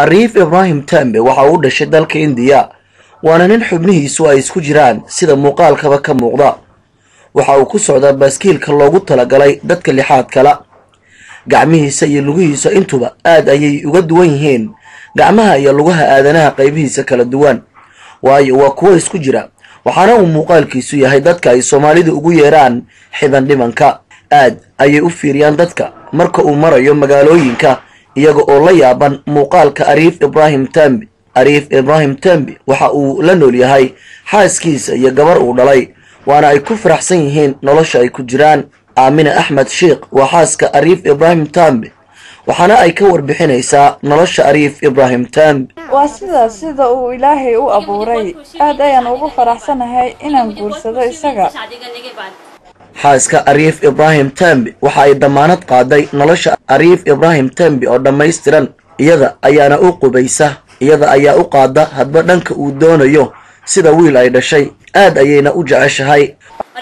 ariif ibraahim tambe waxa uu dhashay dalka indiya waana nin xubnihiisu ay isku jiraan sida muuqaalkaba ka muuqda waxa uu ku socdaa baaskiilka loogu talagalay dadka lixaad kala gacmihiisa iyo lugihiisa intuba aad ayay uga duwan yihiin gacmaha iyo lugaha aadanaha qaybihiisa kala duwan waayo waa kuwo isku jira waxaana uu muuqaalkiisu yahay dadka ay soomaalidu ugu yeeraan xiban dhimanka aad ayay u fiiriyaan dadka marka uu marayo magaalooyinka iyaga oo la yaaban muuqaalka ariif ibraahim tambi ariif ibraahim tambi waxa uu la nool yahay xaaskiisa iyo gabar uu dhalay waana ay ku faraxsan yihiin nolosha ay ku jiraan aamina axmed sheikh waa xaaska ariif ibraahim tambi waxaana ay ka warbixinaysaa nolosha ariif ibraahim tambi waa sidaas sida uu ilaahay u abuuray aad ayaan ugu faraxsanahay inaan guursado isaga xaaska ariif ibraahim tambi waxa ay damaanad qaaday nolosha ariif ibraahim tambi oo dhammaystiran iyada ayaana u qubaysa iyada ayaa u qaada hadba dhanka uu doonayo sida wiil ay dhashay aad ayayna u jeceshahay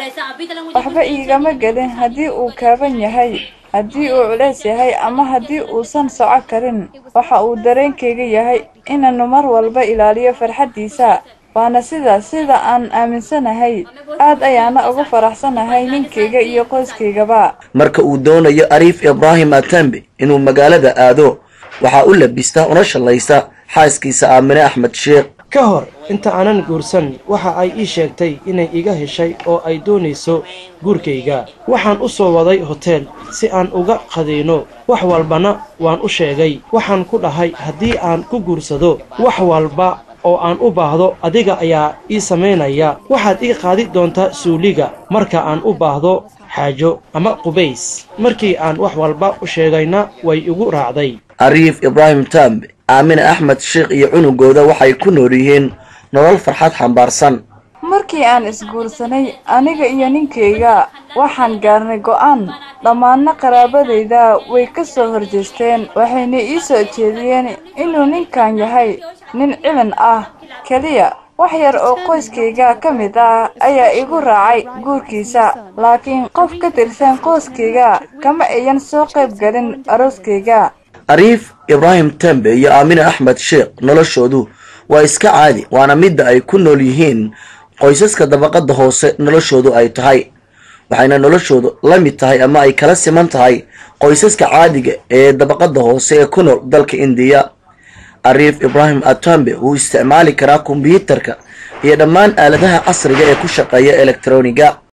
waxba iigama gelin haddii uu kaaban yahay haddii uu culeys yahay ama haddii uusan soco karin waxa uu dareenkayga yahay inaanu mar walba ilaaliyo farxaddiisa waana sidaas sida aan aaminsanahay aad ayaana ugu faraxsanahay ninkayga iyo qoyskaygaba marka uu doonayo ariif ibraahim atambi inuu magaalada aado waxaa u labista una shallaysa xaaskiisa aamine axmed sheekh ka hor inta aanan guursan waxa ay ii sheegtay inay iga heshay oo ay doonayso guurkayga waxaan u soo waday hoteel si aan uga qadayno wax walbana waan u sheegay waxaan ku dhahay haddii aan ku guursado wax walba oo aan u baahdo adiga ayaa ii samaynaya waxaad ii qaadi doontaa suuliga marka aan u baahdo xaajo ama qubays markii aan wax walba u sheegayna way igu raacday ariif ibraahim tambe aamine axmed sheekh iyo cunugooda waxay ku nool yihiin nolol farxad xambaarsan markii aan isguursanay aniga iyo ninkayga waxaan gaarnay go'aan dhammaanna qaraabadayda way ka soo horjeesteen waxayna ii soo jeediyeen inuu ninkan yahay nin cilan ah keliya wax yar oo qoyskayga ka mid ah ayaa igu raacay guurkiisa laakiin qof ka tirsan qoyskayga kama ayan soo qayb galin arooskayga ariif ibraahim tembe iyo aamine axmed sheekh noloshoodu waa iska caadi waana midda ay ku nool yihiin qoysaska dabaqadda hoose noloshoodu ay tahay waxayna noloshoodu la mid tahay ama ay kala siman tahay qoysaska caadiga ee dabaqadda hoose ee ku nool dalka indiya ariif ibraahim atambe wuu isticmaali karaa kombyuutarka iyo dhammaan aaladaha casriga ee ku shaqeeya elektroniga